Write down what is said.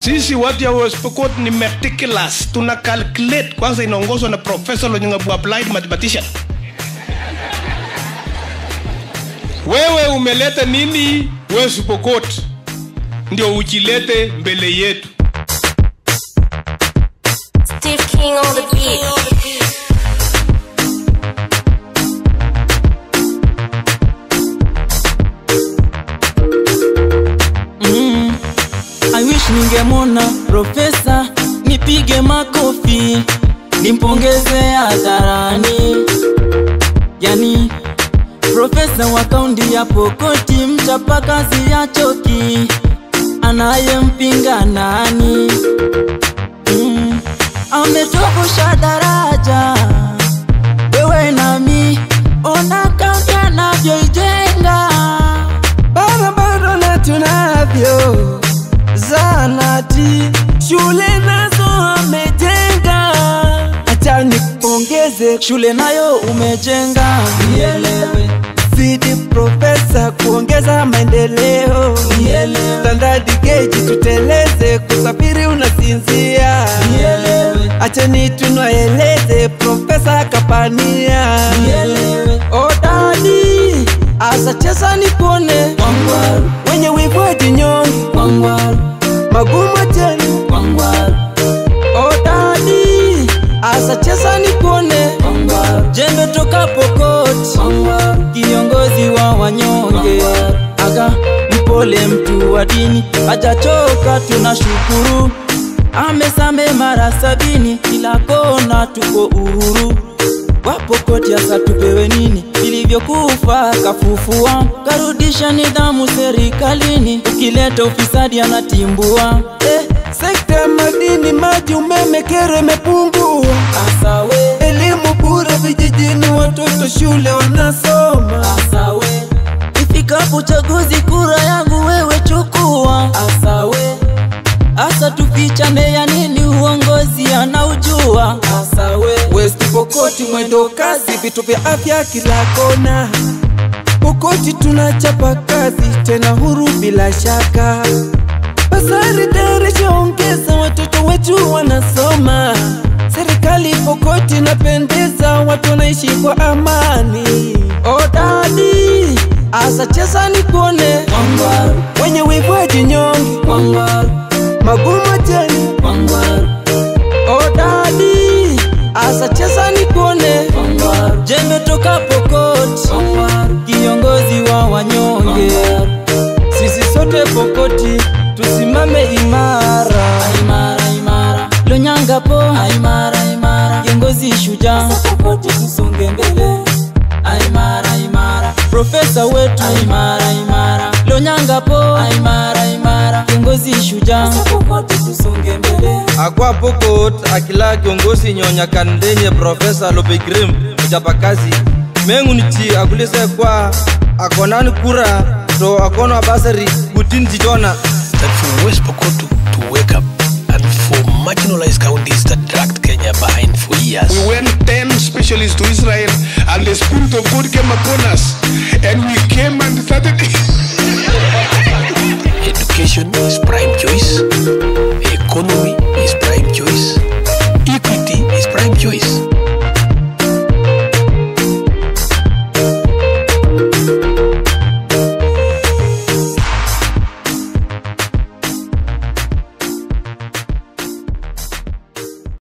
sisi watu ya West Pokot ni meticulous tuna calculate kwanza inaongozwa na professor Lonyangabu applied mathematician wewe umeleta nini West Pokot ndio ujilete mbele yetu Steve King on the beat. I wish ningemwona profesa nipige makofi nimpongeze hadharani yani profesa wa kaunti ya Pokoti mchapa kazi ya choki anayempinga nani mm. ametobosha daraja wewe nami ona kaunti anavyoijenga barabara na tunavyo zanati shule nazo amejenga acha nipongeze shule nayo umejenga nielewe zidi profesa kuongeza maendeleo Nielewe. standard gauge tuteleze kusafiri unasinzia nielewe acheni tunaeleze profesa kapania nielewe odadi asacheza nipone Wangwaru, wenye wivu wajinyongi wangwaru, magumu tena wangwaru, odadi asacheza nipone wangwaru. jembe toka Pokot wangwaru. kiongozi wa wanyonge aga mpole mtu wa dini hajachoka tunashukuru amesame mara sabini kila kona tuko uhuru wapokoti hasa tupewe nini vilivyokufa kafufua karudisha nidhamu serikalini ukileta ufisadi anatimbua eh, sekta ya madini maji umeme kero imepungua asawe elimu bure vijijini watoto shule wanasoma asawe ifikapo uchaguzi kura yangu wewe chukua asawe asa tufichane ya nini uongozi anaujua asawe West Pokoti mwendo kasi, vitu vya afya kila kona. Pokoti tunachapa kazi tena huru bila shaka. Basari darisha ongeza, watoto wetu wanasoma. Serikali Pokoti napendeza, watu wanaishi kwa amani. Odadi asa cheza nipone, wangwaru wenye wivu wajinyongi, wangwaru magumu tena. wangwaru Odadi asa cheza nipone. wangwaru jembe toka Pokot wangwaru kiongozi wa wanyonge Sisi sote Pokoti tusimame imara. imara imara lonyanga po imara imara kiongozi shujaa Pokoti tusonge mbele imara imara profesa wetu imara imara lonyanga po imara imara kiongozi shujaa Pokoti tusonge mbele akwa pokot akila kiongozi nyonya kandenye profesa lobegrim mchapakazi meng'unichi akulise kwa akonan kura to akono basari kutin jitona that for West Pokot to, to wake up and for marginalized counties that dragged Kenya behind for years. We went 10 specialists to Israel and the Spirit of God came upon us and we came and started. Education is